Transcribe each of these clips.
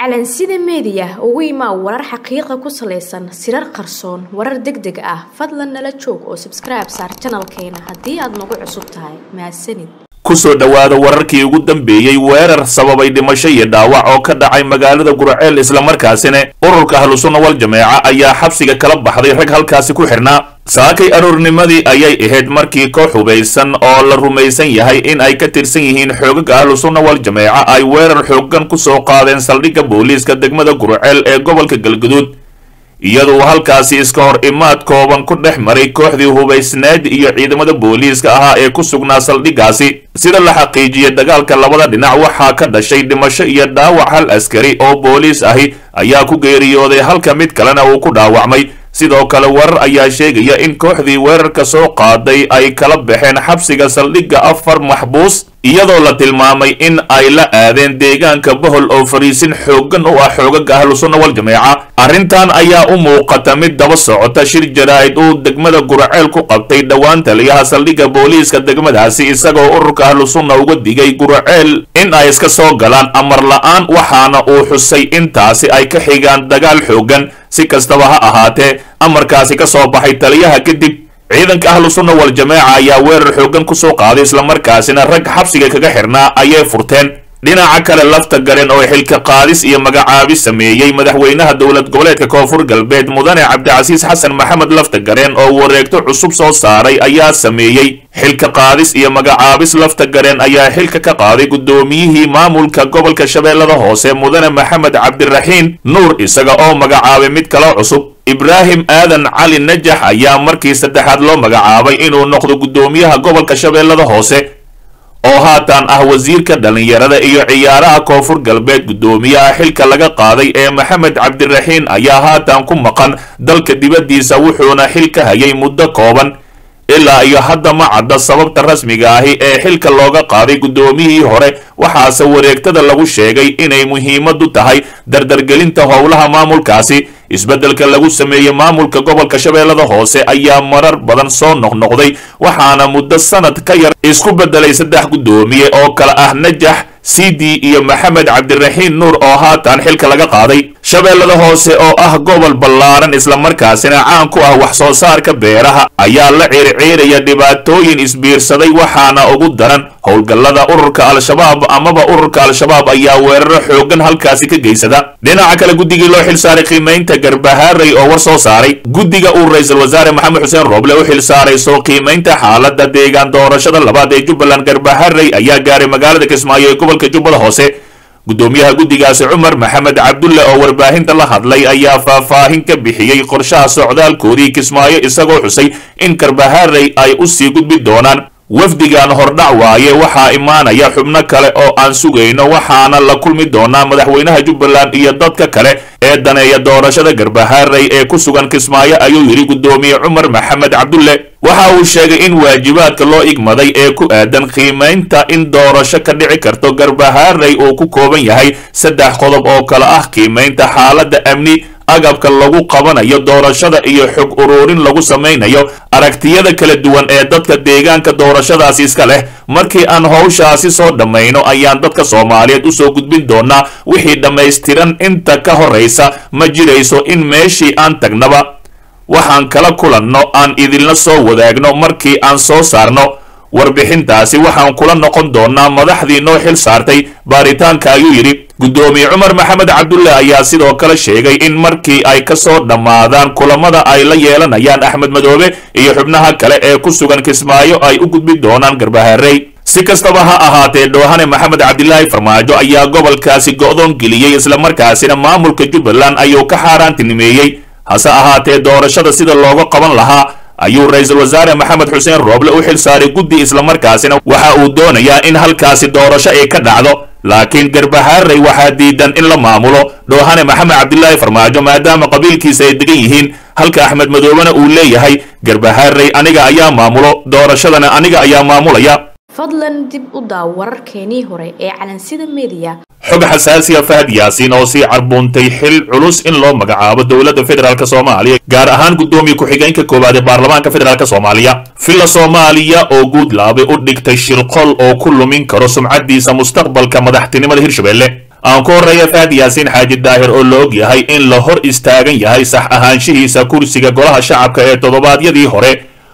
calansida meediya ugu imaa warar xaqiiqa ku salaysan sirar qarsoon warar deg deg ah fadlan nala joog oo sabskribe saar janalkeena haddii aad nagu cusub tahay mahadsanid kusoo dhowaada wararkii ugu dambeeyey weerar sababay dhimasho iyo dhaawac oo ka dhacay magaalada gurceel islamarkaasina ururka ahlusunna wal jameeca ayaa xabsiga kala baxday rag halkaasi ku xidhnaa saakay aroornimadii ayay ahayd markii koox hubaysan oo la rumaysan yahay in ay ka tirsan yihiin xoogaga ahlusunna wal jameeca ay weerar xoogan ku soo qaadeen saldhigga booliiska degmada gurceel ee gobolka galguduud iyaduu halkaasi iska hor imaad kooban ku dhex maray kooxdii hubaysneed iyo ciidamada booliiska ahaa ee ku sugnaa saldhiggaasi sida la xaqiijiyey dagaalka labada dhinac waxaa ka dhashay dhimasho iyo dhaawac hal askari oo booliis ahi ayaa ku geeriyooday halka mid kalena uu ku dhaawacmay sidoo kale warar ayaa sheegaya in kooxdii weerarka soo qaaday ay kala baxeen xabsiga saldhigga afar maxbuus iyadoo la tilmaamay in ay la aadeen deegaanka bohol oo fariisin xooggan u ah xoogaga ahlusunna wal jameeca arrintan ayaa u muuqata mid daba socota shir jaraa'id uu degmada gurceel ku qabtay dhowaan taliyaha saldhigga booliiska degmadaasi isagoo ururka ahlusunna uga digay gurceel in ay iska soo galaan amar la-aan waxaana uu xusay intaasi ay ka xigaan dagaal xooggan si kastaba ha ahaatee amarkaasi ka soo baxay taliyaha kadib ciidanka ahlusunna wal jameeca ayaa weerar xooggan ku soo qaaday islamarkaasina rag xabsiga kaga xirnaa ayay furteen dhinaca kale lafta garen oo xilka qaadis iyo magacaabi sameeyey madaxweynaha dowlad goboleedka koonfur galbeed mudane cabdicasiis xasan maxamed lafta garen oo wareegto cusub soo saaray ayaa sameeyey xilka qaadis iyo magacaabis lafta garen ayaa xilka ka qaaday guddoomiyihii maamulka gobolka shabeellada hoose mudane maxamed cabdiraxiin nuur isaga oo magacaabay mid kaloo cusub ibraahim aadan cali najax ayaa markii saddexaad loo magacaabay inuu noqdo guddoomiyaha gobolka shabeellada hoose oo haatan ah wasiirka dhallinyarada iyo ciyaaraha koonfur galbeed guddoomiyaha xilka laga qaaday ee maxamed cabdiraxiin ayaa haatan ku maqan dalka dibaddiisa wuxuuna xil ka hayay muddo kooban ilaa iyo hadda ma cadda sababta rasmiga ahi ee xilka looga qaaday guddoomiyihii hore waxaase wareegtada lagu sheegay inay muhiimadu tahay dardargelinta howlaha maamulkaasi isbeddelka lagu sameeyey maamulka gobolka shabeellada hoose ayaa marar badan soo noqnoqday waxaana muddo sanad ka yar isku beddelay saddex guddoomiye oo kale ah najax sidi iyo maxamed cabdiraxiin nuur oo haatan xilka laga qaaday shabeellada hoose oo ah gobol ballaaran islamarkaasina caan ku ah wax soo saarka beeraha ayaa la ciirciiraya dhibaatooyin isbiirsaday waxaana ugu daran howlgallada ururka al-shabaab amaba ururka al-shabaab ayaa weeraro xooggan halkaasi ka geysada dhinaca kale guddigii loo xilsaaray qiimaynta garbahaaray oo war soo saaray guddiga uu ra-iisul wasaare maxamed xuseen rooble u xilsaaray soo qiimaynta xaaladda deegaan doorashada labaad ee jubbaland garbahaaray ayaa gaaray magaalada kismaayo ee gobolka jubbada hoose guddoomiyaha guddigaasi cumar maxamed cabdulle oo warbaahinta la hadlay ayaa faahfaahin ka bixiyey qorshaha socdaalkoodii kismaayo isagoo xusay in garbahaaray ay u sii gudbi doonaan wafdigan hordhac waaye waxaa imaanaya xubno kale oo aan sugayno waxaana la kulmi doonaa madaxweynaha jubbaland iyo dadka kale ee daneeya doorashada garbahaaray ee ku sugan kismaayo ayuu yidhi guddoomiye cumar maxamed cabdulle waxa uu sheegay in waajibaadka loo igmaday ee ku aadan qiimaynta in doorasho ka dhici karto garbahaaray uu ku kooban yahay saddex qodob oo kale ah qiimaynta xaaladda amni agabka lagu qabanayo doorashada iyo xog uruurin lagu samaynayo aragtiyada kala duwan ee dadka deegaanka doorashadaasi iska leh markii aan howshaasi soo dhammayno ayaan dadka soomaaliyeed usoo gudbin doonaa wixii dhammaystiran inta ka horraysa ma jirayso in meeshii aan tagnaba waxaan kala kulanno aan idinla soo wadaagno markii aan soo saarno warbixintaasi waxaan kula noqon doonaa madaxdii noo xil saartay baaritaanka ayuu yidhi guddoomiye cumar maxamed cabdulle ayaa sidoo kale sheegay in markii ay ka soo dhammaadaan kulamada ay la yeelanayaan axmed madoobe iyo xubnaha kale ee ku sugan kismaayo ay u gudbi doonaan garbahaaray si kastaba ha ahaatee dhoohane maxamed cabdilaahi farmaajo ayaa gobolkaasi go'doon geliyey islamarkaasina maamulka jubbaland ayuu ka xaaraantinimeeyey hase ahaatee doorashada sida looga qaban lahaa ayuu ra-iisul wasaare maxamed xuseen rooble u xil saaray guddi islamarkaasina waxa uu doonayaa in halkaasi doorasho ay ka dhacdo laakiin garbahaaray waxaa diidan in la maamulo dhoohane maxamed cabdilaahi farmaajo maadaama qabiilkiisa ay degan yihiin halka axmed madoobena uu leeyahay garbahaaray aniga ayaa maamulo doorashadana aniga ayaa maamulaya fadlan dib u daaw wararkeenii hore ee calansida meediya xog xasaasiya fahad yaasiin oo sii carbuuntay xil culus in loo magacaabo dowladda federaalk soomaaliya gaar ahaan guddoomiye ku-xigeenka koowaad ee baarlamaanka federaalk soomaaliya villa soomaaliya oo guudlaabe u dhigtay shirqol oo ku lumin karo sumcadiisa mustaqbalka madaxtinimada hirshabelle aan ku horreeya fahad yaasiin xaaji daahir oo la og yahay in la hor istaagan yahay sax ahaanshihiisa kursiga golaha shacabka ee toddobaadyadii hore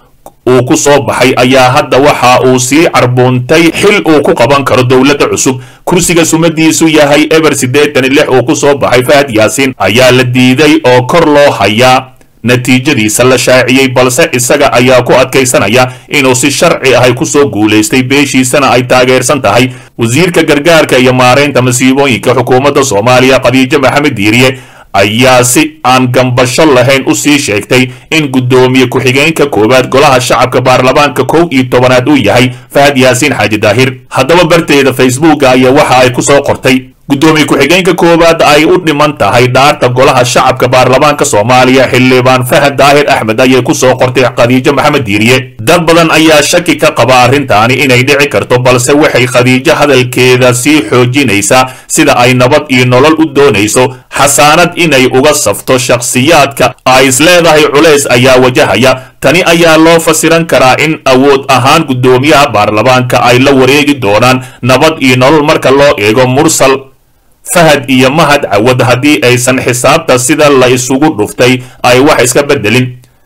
uu ku soo baxay ayaa hadda waxa uu sii carbuuntay xil uu ku qaban karo dowladda cusub kursiga sumadiisu yahay eber siddeetan iyo lix uu ku soo baxay fahad yaasiin ayaa la diiday oo kor loo hayaa natiijadiisa la shaaciyey balse isaga ayaa ku adkaysanaya inuu si sharci ahay kusoo guulaystay beeshiisana ay taageersan tahay wasiirka gargaarka iyo maaraynta masiibooyinka xukuumadda soomaaliya khadiijo maxamed diiriye ayaa si aan gambasho lahayn u sii sheegtay in guddoomiye ku-xigeenka koowaad golaha shacabka baarlamaanka kow iyo tobanaad uu yahay fahad yaasiin xaaji daahir haddaba barteeda facebooka ayaa waxa ay ku soo qortay guddoomiye ku-xigeenka koowaad ay u dhiman tahay dhaarta golaha shacabka baarlamaanka soomaaliya xildhibaan fahad daahir axmed ayay ku soo qortay khadiijo maxamed diiriye dad badan ayaa shaki ka qaba arrintaani inay dhici karto balse waxay khadiijo hadalkeeda sii xoojinaysaa sida ay nabad iyo nolol u doonayso xasaanad inay uga safto shakhsiyaadka ay isleedahay culays ayaa wajahaya tani ayaa loo fasiran karaa in awood ahaan guddoomiyaha baarlamaanka ay la wareegi doonaan nabad iyo nolol marka loo eego mursal fahad iyo mahad cawad haddii aysan xisaabta sida la isugu dhuftay ay wax iska beddelin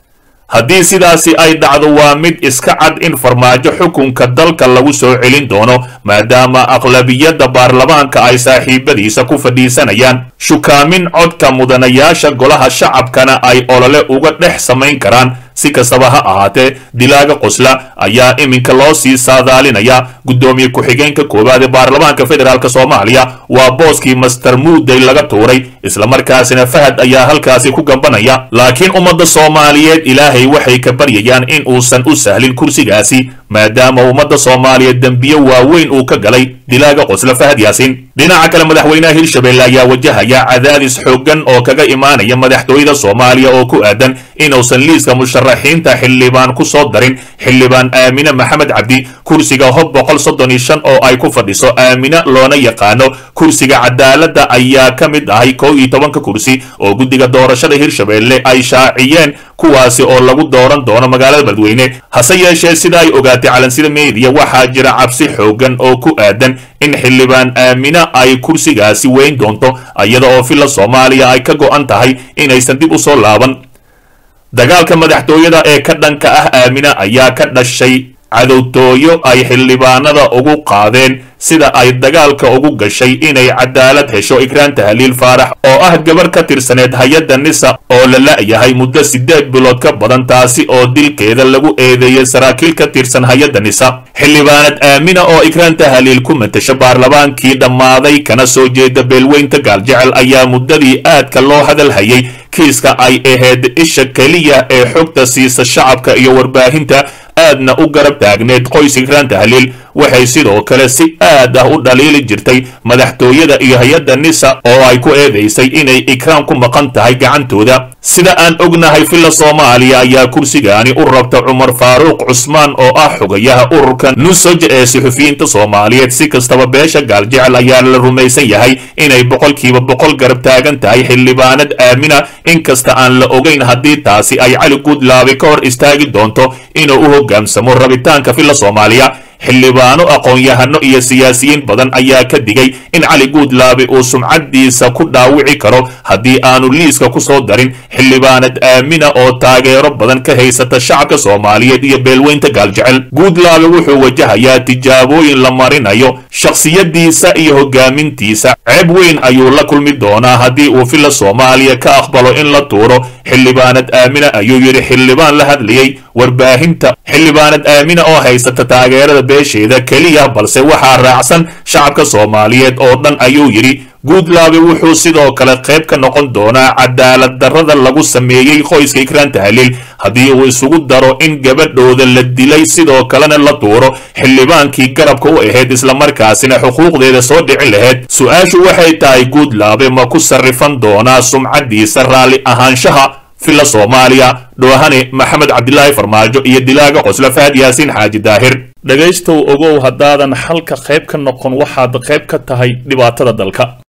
haddii sidaasi ay dhacdo waa mid iska cad in farmaajo xukunka dalka lagu soo celin doono maadaama aqlabiyadda baarlamaanka ay saaxiibadiisa ku fadhiisanayaan shukaamin codka mudanayaasha golaha shacabkana ay olole uga dhex samayn karaan si kastaba ha ahaatee dilaaga qosla ayaa iminka loo sii saadaalinaya guddoomiye ku-xigeenka koowaad ee baarlamaanka federaalk soomaaliya waa booskii master muuday laga tuuray islamarkaasina fahad ayaa halkaasi ku gambanaya laakiin ummadda soomaaliyeed ilaahay waxay ka baryayaan in uusan u sahlin kursigaasi maadaama ummadda soomaaliyeed dembiyo waaweyn uu ka galay dilaaga qosla fahad yaasiin dhinaca kale madaxweynaha hirshabelle ayaa wajahaya cadaadis xooggan oo kaga imaanaya madaxtooyada soomaaliya oo ku aadan inuusan liiska musharaxiinta xildhibaan ku soo darin xildhibaan aamine maxamed cabdi kursiga hob boqol soddon iyo shan oo ay ku fadhiso aamine loona yaqaano kursiga cadaaladda ayaa ka mid ahay kow iyo tobanka kursi oo guddiga doorashada hirshabelle ay shaaciyeen kuwaasi oo lagu dooran doono magaalada beledweyne hase yeeshee sida ay ogaatay calansida meediya waxaa jira cabsi xooggan oo ku aadan in xildhibaan aamina ay kursigaasi weyn doonto iyada oo filla soomaaliya ay ka go'an tahay inaysan dib u soo laaban dagaalka madaxtooyada ee ka dhanka ah aamina ayaa ka dhashay cadowtooyo ay xildhibaanada ugu qaadeen sida ay dagaalka ugu gashay inay cadaalad hesho ikraan tahliil faarax oo ah gabar ka tirsaneed hay-adda nisa oo la la'yahay muddo siddeed bilood ka badan taasi oo dilkeeda lagu eedeeyey saraakiil ka tirsan hay-adda nisa xildhibaanad aamina oo ikraan tahliil ku matasha baarlamaankii dhammaaday kana soo jeeda beelweynta gaaljecel ayaa muddadii aadka loo hadal hayay kiiska ay ahayd isha keliya ee xogta siisa shacabka iyo warbaahinta aadna u garab taagneed qoys ikraan tahliil waxay sidoo kale si aad ah u dhaliili jirtay madaxtooyada iyo hay-adda nisa oo ay ku eedaysay inay ikraan ku maqan tahay gacantooda sida aan ognahay filla soomaaliya ayaa kursigaani u rabta cumar faaruuq cusmaan oo ah xogayaha ururka nusoj ee suxufiyiinta soomaaliyeed si kastaba beesha gaaljecel ayaa la rumaysan yahay inay boqolkiiba boqol garab taagan tahay xildhibaanad aamina inkasta aan la ogeyn haddii taasi ay cali guudlaabe ka hor istaagi doonto inuu u hogaansamo rabitaanka filla soomaaliya xildhibaano aqoon-yahano iyo siyaasiyiin badan ayaa ka digay in cali guudlaabe uu sumcaddiisa ku dhaawici karo haddii aanu liiska ku soo darin xildhibaanad aamina oo taageero badan ka haysata shacabka soomaaliyeed iyo beelweynta gaaljecel guudlaabe wuxuu wajahayaa tijaabooyin la marinayo shakhsiyaddiisa iyo hogaamintiisa ceeb weyn ayuu la kulmi doonaa haddii uu filla soomaaliya ka aqbalo in la tuuro xildhibaanad aamina ayuu yidhi xildhibaan la hadlayey warbaahinta xildhibaanad aamina oo haysata taageerada beesheeda keliya balse waxaa raacsan shacabka soomaaliyeed oo dhan ayuu yidhi guudlaabe wuxuu sidoo kale qayb ka noqon doonaa cadaalad darrada lagu sameeyey qoyska ikraan tahliil haddii uu isugu daro in gabadhooda la dilay sidoo kalena la tuuro xildhibaankii garabka u ahayd islamarkaasina xuquuqdeeda soo dhici lahayd su-aashu waxay tahay guudlaabe ma ku sarrifan doonaa sumcaddiisa raalli ahaanshaha filla soomaaliya dhoohane maxamed cabdilaahi farmaajo iyo dilaaga qosla fahad yaasiin xaaji daahir dhegaystow ogow haddaadan xalka qayb ka noqon waxaad qayb ka tahay dhibaatada dalka